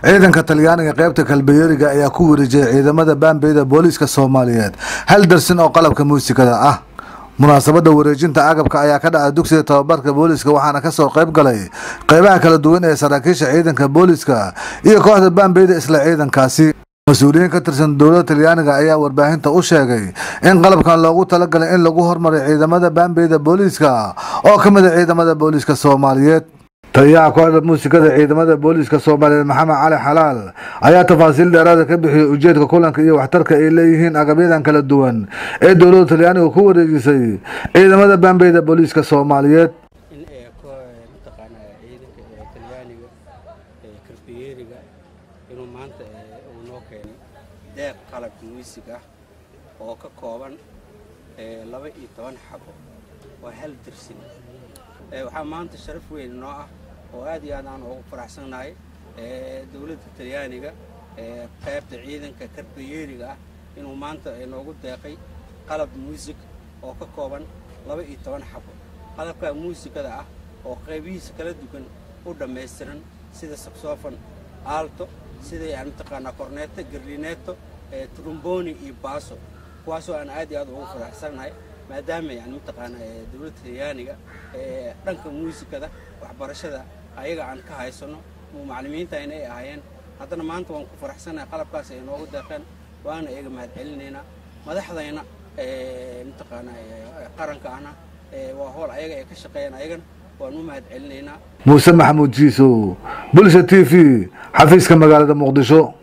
ciidanka talyaaniga qaybta kalbeyeeriga ayaa ku wareejiyay ciidamada baambeyda booliiska soomaaliyeed hal darsin oo qalabka muusikada ah munaasabada wareejinta agabka ayaa ka dhacay dugsiga tababarka booliiska waxaana kasoo qayb galay qeybaha kala duwan ee saraakiisha ciidanka booliiska iyo kooxda baambeyda isla ciidankaasi mas-uuliyiin ka tirsan dowladda talyaaniga ayaa warbaahinta u sheegay in qalabkan loogu talagalay in lagu hormaray ciidamada baambeyda booliiska oo ka mid a ciidamada booliiska soomaaliyeed taliyaha kooxda muusikada ciidamada booliiska soomaaliyeed maxamed cali xalaal ayaa tafaasiil dheeraada ka bixiyey ujeedka kulanka iyo waxtarka ay leeyihiin agabyadan kala duwan ee dowladda talyaaniga ku wareejisay ciidamada baambeyda booliiska soomaaliyeed in ee mataqaanaa ciidanka ee talyaaniga ee karbiyeeriga inuu maanta uu noo keenay deeq qalab muusig ah oo ka kooban laba iyo toban xabo waa hal dirsin waxaa maanta sharaf weyn noo ah oo aad iyo aad aan ugu faraxsannahay dowladda talyaaniga qaybta ciidanka karbiyeeriga ah inuu maanta noogu deeqay qalab muusig oo ka kooban laba iyo toban xabo qalabka muusikada ah oo qaybihiisa kala duwan u dhammaystiran sida saxofon aalto sida yani mataqaanaa korneeto garlineeto trumboni iyo baaso kuwaasoo aan aad iyo aad ugu faraxsannahay maadaama yani mataqaanaa dowladda talyaaniga dhanka muusikada waxbarashada ayaga aan ka haysano macallimiintayna ay ahaayeen haddana maanta waan ku faraxsannahay qalabkaas ay noogu deeqeen waana iyaga mahad celinaynaa madaxdayna mataqaanaa qaranka ahna waa howl ayaga ay ka shaqeeyaan ayagana waan u mahad celinaynaa muuse maxamuud jiisow bulsha t v xafiiska magaalada muqdisho